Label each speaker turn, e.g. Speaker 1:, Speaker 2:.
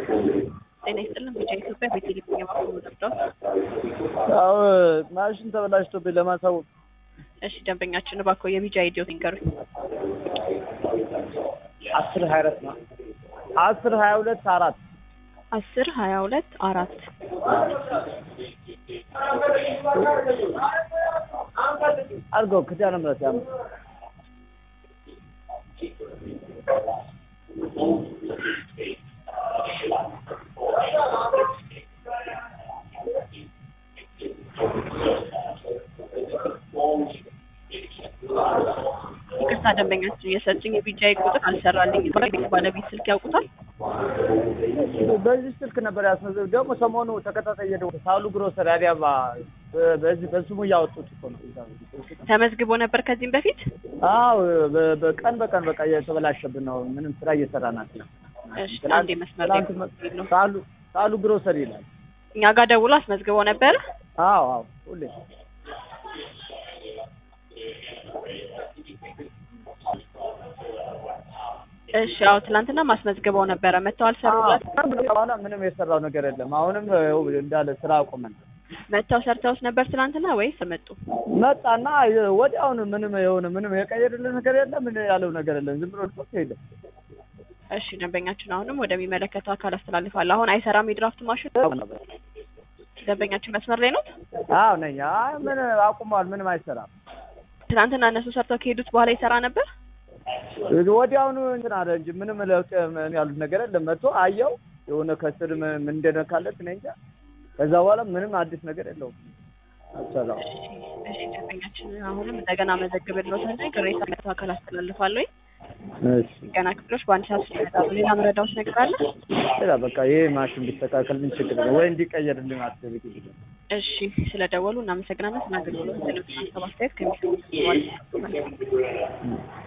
Speaker 1: ጤና ይስጥልን ቢጫ ኢትዮጵያ በቴሌቪዥን የማቆሙ ነበር።
Speaker 2: ያው ማሽን ተበላሽቶብኝ ለማሳወቅ
Speaker 1: እሺ ደንበኛችን እባክዎ የቢጫ አይዲዮ ይንገሩኝ።
Speaker 2: አስር ሀያ አራት ነው አስር ሀያ ሁለት አራት
Speaker 1: አስር ሀያ ሁለት አራት
Speaker 2: አድርገው ክዳነ ምሕረት ያም
Speaker 1: ይቅርታ ደንበኛችን የሰጡኝ የቢጫ ቁጥር አልሰራልኝ። ባለቤት ስልክ ያውቁታል?
Speaker 2: በዚህ ስልክ ነበር ያስመዘብ ደግሞ ሰሞኑ ተከታታይ እየደወሉ ሳሉ ግሮሰሪ አዲያባ በዚህ በስሙ እያወጡት እኮ ነው።
Speaker 1: ተመዝግቦ ነበር ከዚህም በፊት?
Speaker 2: አዎ በ- በቀን በቀን በቃ እየተበላሸብን ነው። ምንም ስራ እየሰራን ነው።
Speaker 1: እሺ አንዴ መስመር ላይ ነው።
Speaker 2: ሳሉ ሳሉ ግሮሰሪ ይላል።
Speaker 1: እኛ ጋር ደውሎ አስመዝግቦ ነበር።
Speaker 2: አዎ አዎ ሁሌ
Speaker 1: እሺ አዎ ትናንትና ማስመዝግበው ነበረ መጥተው አልሰሩላት።
Speaker 2: በኋላ ምንም የሰራው ነገር የለም። አሁንም ይኸው እንዳለ ስራ አቁመን
Speaker 1: መጥተው ሰርተውስ ነበር ትናንትና ወይስ መጡ?
Speaker 2: መጣና ወዲያውኑ ምንም የሆነ ምንም የቀየርልን ነገር የለም። ምን ያለው ነገር የለም። ዝም ብሎ ልቆት ሄደ።
Speaker 1: እሺ ደንበኛችን አሁንም ወደሚመለከተው አካል አስተላልፋለሁ። አሁን አይሰራም የድራፍት ማሽን። ደንበኛችን መስመር ላይ ነው።
Speaker 2: አዎ ነኝ። አይ ምን አቁሟል። ምንም አይሰራም።
Speaker 1: ትናንትና እነሱ ሰርተው ከሄዱት በኋላ ይሰራ ነበር።
Speaker 2: ወዲያውኑ እንትን አለ እንጂ ምንም ለውጥ ያሉት ነገር የለም። መጥቶ አየው የሆነ ከስር ምን ምን እንደነካለት እኔ እንጃ። ከዛ በኋላ ምንም አዲስ ነገር የለውም። አሰራው
Speaker 1: እሺ ደንበኛችን አሁንም እንደገና መዘግብልዎትና ቅሬታ ለሚመለከተው አካል አስተላልፋለሁ።
Speaker 2: እሺ
Speaker 1: ገና ክፍሎች በአንድ ሰዓት ውስጥ ይመጣሉ። ሌላ መረዳዎት ነገር አለ?
Speaker 2: ሌላ በቃ ይሄ ማሽን ቢስተካከልን ችግር ነው ወይ እንዲቀየርልን አስፈልግ
Speaker 1: እሺ ስለደወሉ እናመሰግናለን። ስለ አገልግሎት ቴሌቪዥን ሰባት አስተያየት ከሚሰሙ